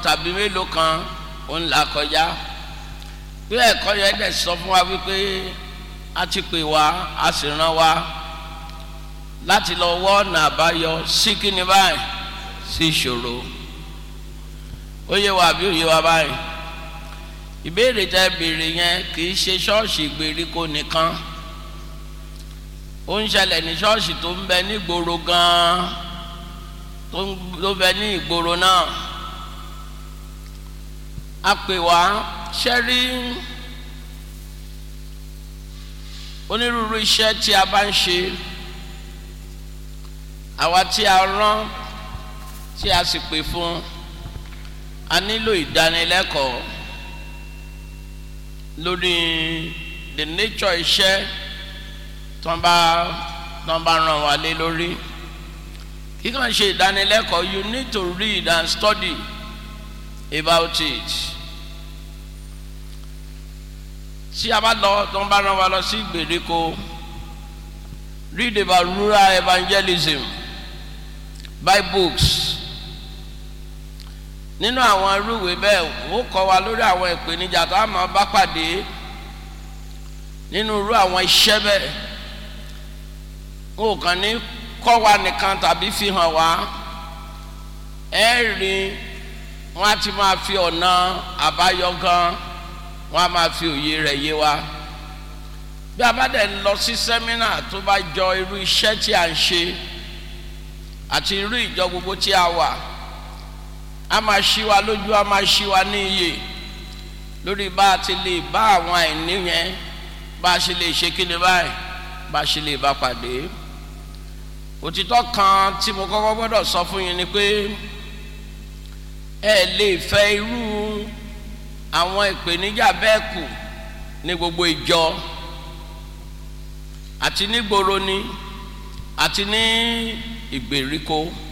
tàbí mélòó kan ó ń là kọjá bí ẹ̀kọ́ yẹn dẹ̀ sọ fún wa wípé a ti pè wá a sì rán wa láti lọ wọ́ ọ̀nà àbáyọ sí kíni báyìí sí ìṣòro ó yé wa àbí ó yé wa báyìí ìbéèrè tẹ béèrè yẹn kì í ṣe ṣọ́ọ̀ṣì ìgbèríko nìkan ó ń ṣẹlẹ̀ ní ṣọ́ọ̀ṣì tó ń bẹ ní ìgboro gan-an tó ń bẹ ní ìgboro náà a pè wá ṣẹ́rí onírúurú iṣẹ́ tí a bá ń ṣe àwa tí a rán tí a sì pè fún a nílò ìdánilẹ́kọ̀ọ́ lórí the nature iṣẹ́ tó ń bá tó ń bá ràn wá lé lórí kíkàn ṣe ìdánilẹ́kọ̀ọ́ you need to read and study about it tí a bá lọ tó ń bá ràn wá lọ sí ìgbèríko read about rural evangelism buy books nínú àwọn irúwèé bẹ́ẹ̀ ó kọ́ wa lórí àwọn ìpèníjà tó a máa bá pàdé nínú irú àwọn iṣẹ́ bẹ́ẹ̀ ó kàn ní kọ́ wa nìkan tàbí fi hàn wá ẹ rí wọn á ti máa fi ọ̀nà àbáyọ gan wọn á máa fi òye rẹ̀ yé wa bí a bá dẹ̀ lọ sí sẹ́mínà tó bá jọ irú iṣẹ́ tí a ń ṣe àti irú ìjọ gbogbo tí a wà a máa ṣí wa lójú a máa ṣí wa ní iye lórí bá a ti lè bá àwọn àìní yẹn bá a ṣe lè ṣe kí ni báyìí bá a ṣe lè bá pàdé òtítọ́ kan tí mo kọ́kọ́ gbọ́dọ̀ sọ fún yín ni pé ẹ lè fẹ́ irú àwọn ìpèníjà bẹ́ẹ̀ kù ní gbogbo ìjọ àti nígboro ni àti ní ìgbèríko